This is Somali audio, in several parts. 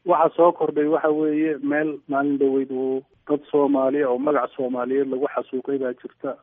waxa soo kordhay waxa weeye meel maalin dhaweyd uu dad soomaaliya oo magac soomaaliyeed lagu xasuuqay baa jirta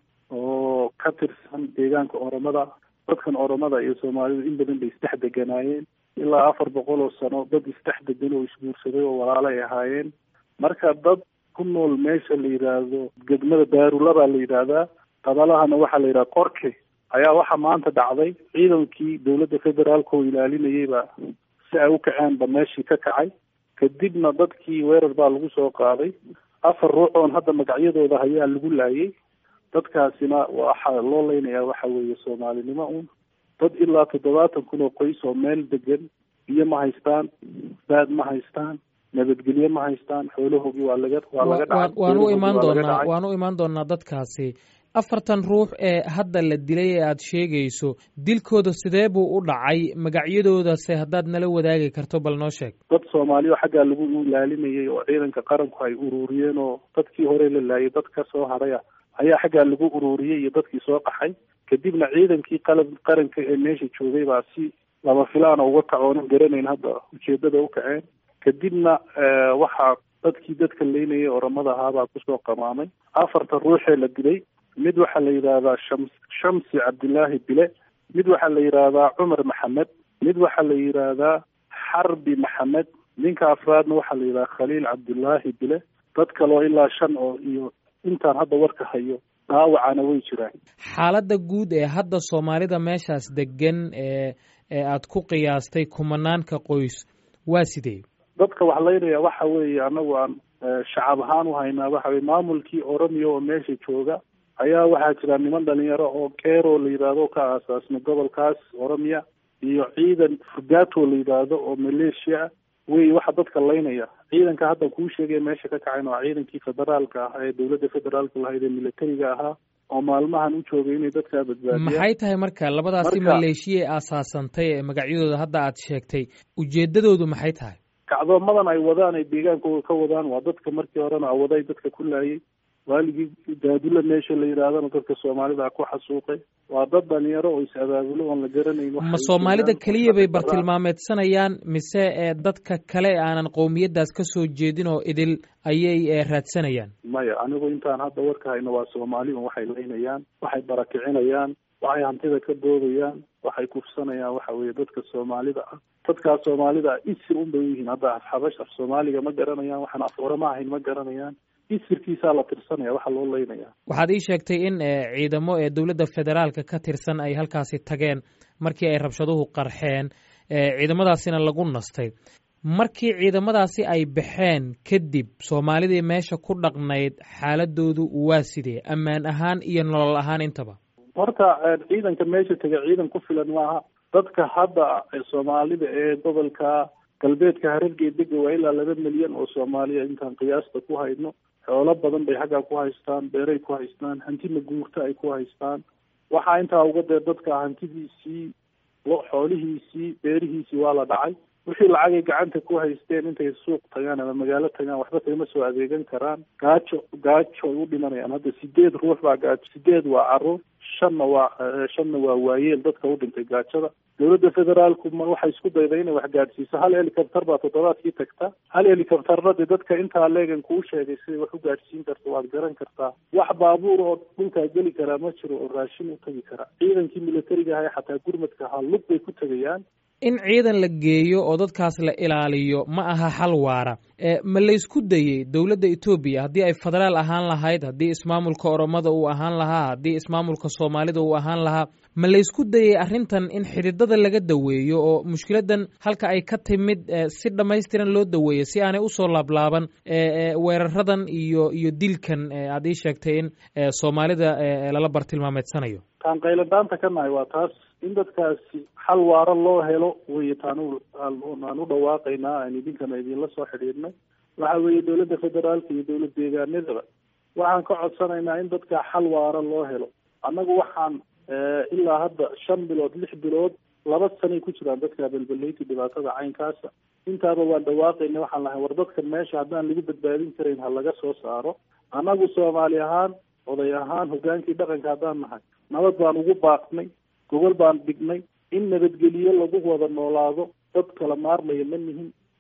oo ka tirsan deegaanka oromada dadkan oromada iyo soomaalidu in badan bay isdhex deganaayeen ilaa afar boqol oo sano dad isdhex degan oo isguursaday oo walaalo ay ahaayeen marka dad ku nool meesha la yidhaahdo degmada daarula baa la yidhaahdaa qabalahana waxaa la yidhaha qorke ayaa waxaa maanta dhacday ciidankii dowladda federaalka oo ilaalinayay baa si ay u kaceen ba meeshii ka kacay kadibna dadkii weerar baa lagu soo qaaday afar ruux oon hadda magacyadooda hayaa lagu laayay dadkaasina waxaa loo leynayaa waxa weeye soomaalinimo un dad ilaa toddobaatan kun oo qoys oo meel degan biyo ma haystaan baad ma haystaan nabadgelyo ma haystaan xoolahoogii waa laga waa laga dhacay waan u imaan doonaa waan u imaan doonaa dadkaasi afartan ruux ee hadda la dilay ee aad sheegayso dilkooda sidee buu u dhacay magacyadoodase haddaad nala wadaagi karto bal noo sheeg dad soomaaliya oo xaggaa lagu ilaalinayay oo ciidanka qaranku ay ururiyeen oo dadkii hore la laayay dad ka soo hadhaya ayaa xaggaa lagu ururiyey iyo dadkii soo qaxay kadibna ciidankii qalab qaranka ee meesha joogay baa si lama filaana uga kacoonan garanayn hadda ujeedada u kaceen kadibna waxaa dadkii dadka leynayay oramada ahaabaa kusoo qamaamay afarta ruuxee la dilay mid waxaa la yidhaahdaa shams shamsi cabdillaahi bile mid waxaa la yidhaahdaa cumar maxamed mid waxaa la yidhaahdaa xarbi maxamed ninka afraadna waxaa la yidhahdaa khaliil cabdullaahi bile dad kaloo ilaa shan oo iyo intaan hadda warka hayo dhaawacana way jiraan xaaladda guud ee hadda soomaalida meeshaas degan ee ee aad ku qiyaastay kumanaanka qoys waa sidee dadka wax laynaya waxa weeye anagu aan shacab ahaan u haynaa waxa weye maamulkii oromiya oo meesha jooga ayaa waxaa jira niman dhalinyaro oo keero la yidhaahdo ka aasaasmay gobolkaas oromiya iyo ciidan fugato la yidhaahdo oo maleeshiya wey waxa dadka laynaya ciidanka hadda kuu sheegaya meesha ka kacayna waa ciidankii federaalka ah ee dowladda federaalka lahayd ee militariga ahaa oo maalmahan u joogay inay dadkaa badbaadiyaan maxay tahay marka labadaasi maleeshiya ee aasaasantay ee magacyadooda hadda aad sheegtay ujeedadoodu maxay tahay kacdoomadan ay wadaan ay deegaankooda ka wadaan waa dadka markii horena awaday dadka ku laayay waaligii daadula meesha la yidhaahdana dadka soomaalida ku xasuuqay waa dad dhalinyaro oo is-abaabulo oon la garanayn ma soomaalida keliya bay bartilmaameedsanayaan mise ee dadka kale aanan qowmiyaddaas ka soo jeedin oo idil ayay raadsanayaan maya anigu intaan hadda warka hayno waa soomaali un waxay laynayaan waxay barakicinayaan waxay hantida ka doodayaan waxay kufsanayaan waxa weeye dadka soomaalida ah dadkaas soomaalida ah isir un bay u yihiin hadda afxabash af soomaaliga ma garanayaan waxaan af orama ahayn ma garanayaan isirkiisaa la tirsanaya waxaa loo leynaya waxaad ii sheegtay in ciidamo ee dowladda federaalka ka tirsan ay halkaasi tageen markii ay rabshaduhu qarxeen ciidamadaasina lagu nastay markii ciidamadaasi ay baxeen kadib soomaalidii meesha ku dhaqnayd xaaladoodu waa sidee ammaan ahaan iyo nolol ahaan intaba horta ciidanka meesha tegay ciidan ku filan maaha dadka hadda soomaalida ee gobolka galbeedka harargee dega waa ilaa laba milyan oo soomaaliya intaan qiyaasta ku hayno xoolo badan bay xaggaa ku haystaan beeray ku haystaan hanti maguurta ay ku haystaan waxaa intaa uga dee dadka hantidiisii xoolihiisii beerihiisii waa la dhacay wixii lacagay gacanta ku haysteen intay suuq tagaan ama magaalo tagaan waxba kagama soo adeegan karaan gaajo gaajo ay u dhimanayaan hadda sideed ruux baa gaajo sideed waa caruur shanna waa shanna waa waayeel dadka u dhintay gaajada dowladda federaalku ma waxay isku dayday inay wax gaadhsiiso hal helicopter baa toddobaadkii tagta hal helicopterna dee dadka intaa leegan kuu sheegay siday wax u gaadhsiin karto waad garan kartaa wax baabuur oo dhulkaa geli karaa ma jiro oo raashin u tagi kara ciidankii militariga ahaa xataa gurmadka ahaa lug bay ku tegayaan in ciidan la geeyo oo dadkaas la ilaaliyo ma aha xal waara ma laysku dayey dowladda etoobiya haddii ay federaal ahaan lahayd haddii ismaamulka oromada uu ahaan lahaa haddii ismaamulka soomaalida uu ahaan lahaa ma laysku dayey arrintan in xididada laga daweeyo oo mushkiladan halka ay ka timid si dhammaystiran loo daweeyo si aanay usoo laablaaban weeraradan iyo iyo dilkan aad ii sheegtay in soomaalida lala bartilmaameedsanayo taan qayladhaanta ka nahay waa taas in dadkaasi xal waaro loo helo wey taan aan u dhawaaqaynaa aan idinkana idinla soo xidhiidhnay waxa weeye dowladda federaalka iyo dowlad deegaanadaba waxaan ka codsanaynaa in dadka xal waaro loo helo annagu waxaan ilaa hadda shan bilood lix bilood laba sanay ku jiraan dadka belbeleyti dhibaatada caynkaasa intaaba waan dhawaaqayna waxaan lahay war dadkan meesha haddaan lagu badbaadin karayn ha laga soo saaro annagu soomaali ahaan oday ahaan hogaankii dhaqanka haddaan nahay nabad baan ugu baaqnay gobol baan dhignay in nabadgeliyo lagu wada noolaado dad kala maarmaya ma nihin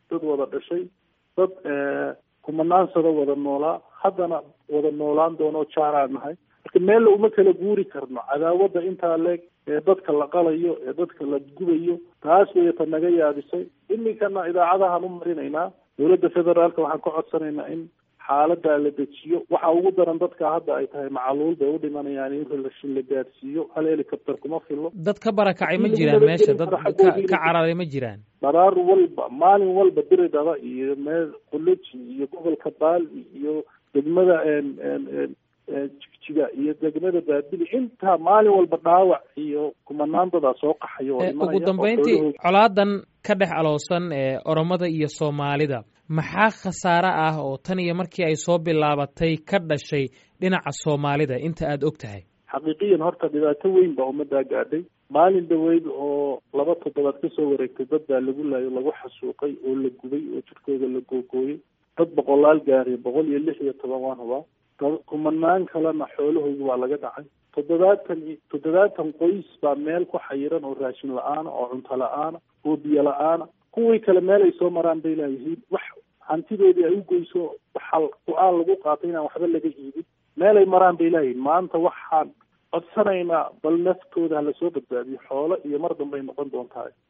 dad wada dhashay dad kumanaansada wada noolaa haddana wada noolaan doono jaaraan nahay marka meel uma kala guuri karno cadaawadda intaa leeg ee dadka la qalayo ee dadka la gubayo taas way ta naga yaabisay iminkana idaacadahaan u marinaynaa dowladda federaalka waxaan ka codsanaynaa in xaaladaa la dejiyo waxa ugu daran dadka hadda ay tahay macaluul bay u dhimanayaan in relashin la gaadsiiyo hal helicopter kuma filo dad ka barakacay ma jiraan meesha dad ka cararay ma jiraan dharaar walba maalin walba diridhaba iyo meel qoloji iyo gobolka baali iyo degmada jigjiga iyo degmada baabili intaa maalin walba dhaawac iyo kumanaan dadaa soo qaxayo ugu dambeyntii colaadan ka dhex aloosan ee oromada iyo soomaalida maxaa khasaare ah oo tan iyo markii ay soo bilaabatay ka dhashay dhinaca soomaalida inta aada og tahay xaqiiqiyan horta dhibaato weyn baa ummaddaa gaadhay maalin dhaweyd oo laba toddobaad kasoo wareegtay dad baa lagu laayo lagu xasuuqay oo la gubay oo jirkooda la googooyey dad boqolaal gaariya boqol iyo lix iyo toban waan hubaa kumanaan kalena xoolahooda waa laga dhacay toddobaatan toddobaatan qoys baa meel ku xayiran oo raashin la-aana oo cunto la-aana oo biyo la-aana kuwii kale meel ay soo maraan bay laayihiin wax hantidoodii ay u goyso waxaa go-aan lagu qaatay inaan waxba laga iibin meel ay maraan bay laayihiin maanta waxaan codsanaynaa bal naftooda ha lasoo badbaadiyo xoolo iyo mar dambay noqon doontaa